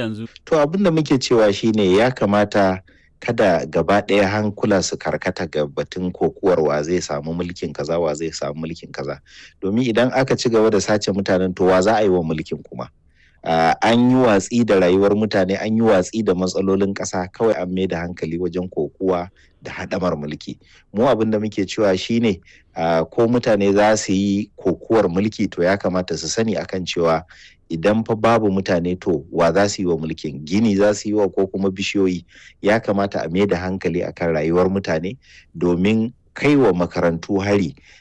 yanzu? To abin da muke cewa shine ya kamata kada gaba ɗaya hankula su karkata ga batun kokuwar wa zai samu mulkin kaza wa zai samu mulkin kaza domin idan aka ci gaba da sace mutanen to wa za a yi wa mulkin kuma uh, an yi watsi da rayuwar mutane an yi watsi da matsalolin ƙasa kawai an mai da hankali wajen kokuwa da haɗamar mulki mu abin da muke cewa shine uh, ko mutane za su yi kokuwar mulki to ya kamata su sani akan cewa idan fa babu mutane to wa za su yi wa mulkin gini za su yi wa ko kuma bishiyoyi ya kamata a mai da hankali akan rayuwar mutane domin kai wa makarantu hari